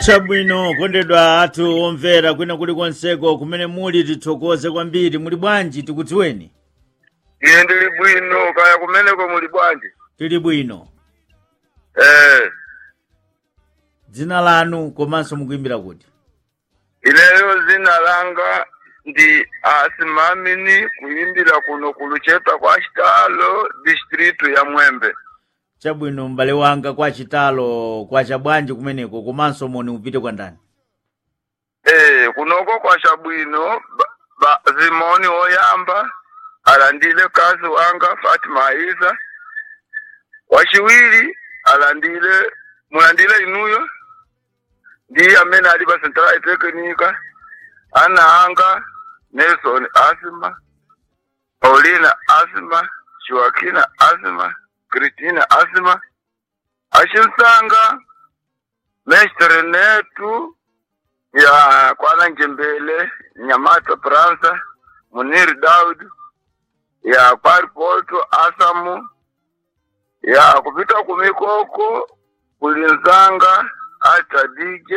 chabwino kondedwa athu omvera kwina kuli konseko kumene muli tithokoze kwambiri muli bwanji tikudziweni ine ndili bwino kaya kumeneko muli bwanji tili bwino eh dzina lanu komanso mukuimbira kuti ineyo zina langa ndi asimamini kuimbira kuno kuluchepa kwa chitalo distritu ya mwembe chabwino m'bale wanga kwa chitalo kwa chabwanji kumeneko komanso moni upite kwa ndani eh kunoko kwa chabwino ba, ba, zimoni oyamba alandile kazi wanga Fatima Isa wachiwiri alandile mulandile inuyo ndi amene ali pa central technica ana anga Nelson Asima Paulina Asima Joaquina Asima Christina Asima achimsanga mestre netu ya kwana njembele nyamata pransa munir daud ya paripoto asamu ya kupita kumikoko kulinzanga ata dj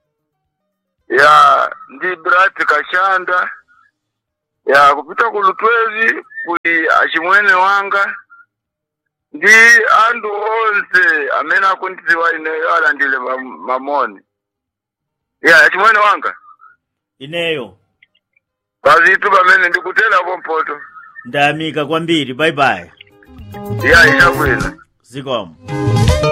ya ndi brati kashanda ya kupita kulutwezi kuli achimwene wanga ndi andu onse amene akundidziwa ineyo alandile mam- mamoni ya achimwene wanga ineyo pazitu pamene ndikuterapo mpoto ndayamika kwambiri bye bye ya ichakwina zikomo